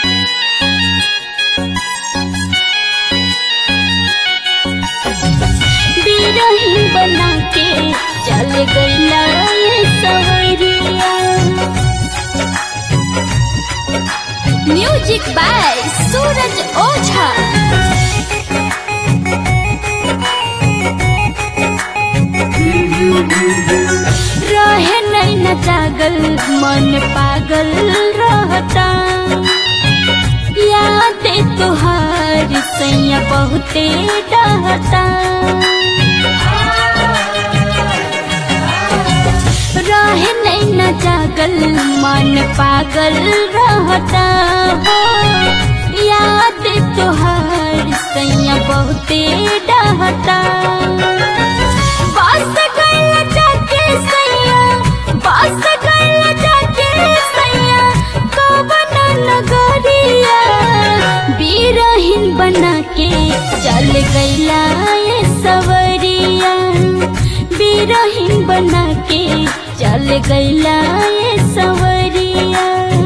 बिरही बना के चल गईला ये सवरिया म्यूजिक बाय सूरज ओझा रहे नहीं न जागल मन पागल रहता याद तुहार सैया बहुते डहता रहे नहीं न जागल मन पागल रहता हो याद तुहार सैया बहुते डहता बस गइल जाके सैया बस गइल जाके सैया कवन नगरिया बीरहीन बना के चल गइला ये सवरिया बीरहीन बना के चल गइला ये सवरिया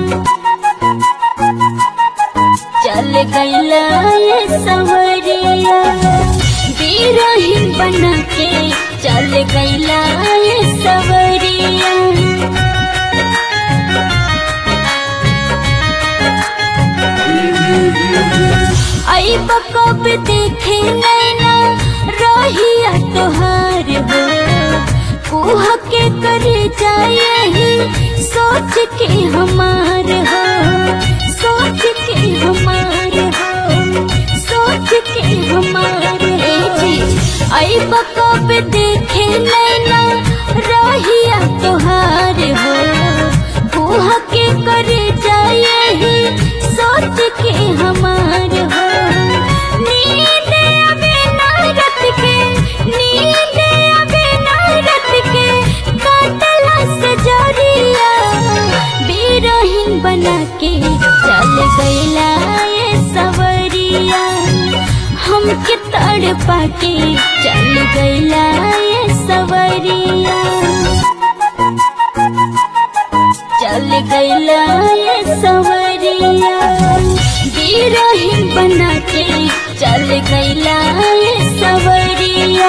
चल गइला ये सवरिया बीरहीन बना के चल गइला ये सवरिया आई कब देखे नैना रहिया तोहार हो कुह के करे जाए सोच के हमार हो सोच के हमार हो सोच के हमार हो आई कब देखे नैना रहिया तोहार हो कुह के करे जाए सोच के हमार हो नींद आवे ना रात के नींद आवे ना रात के काटला से जरिया बीरहीन बना के चल गइला ये सवरिया हमके तड़ पाके चल गइला ये सवरिया चल गइला ये सवरिया बीरहीन बना के चल गइला ये सवरिया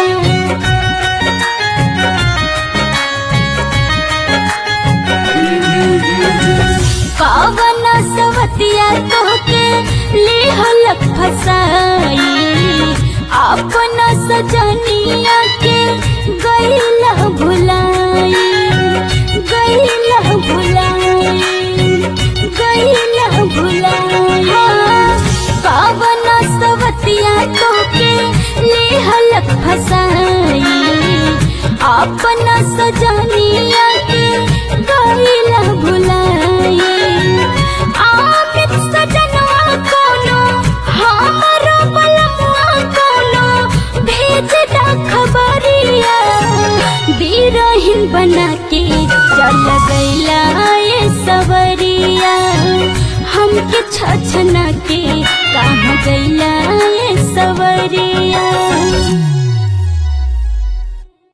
कवन सवतिया तोहके लेहलक फसाई अपना सजनिया के गइला भुलाई गइला भुलाई गइला भुलाई कवन सवतिया तोहके लेहलक फसाई अपना सजनिया के गइला भुलाई आमित सजनवा कोनो हमरो बलमुआ कोनो भेज दा खबरिया बीरहीन बना के चल गइला ये सवरिया हमके छछना के कहाँ गइला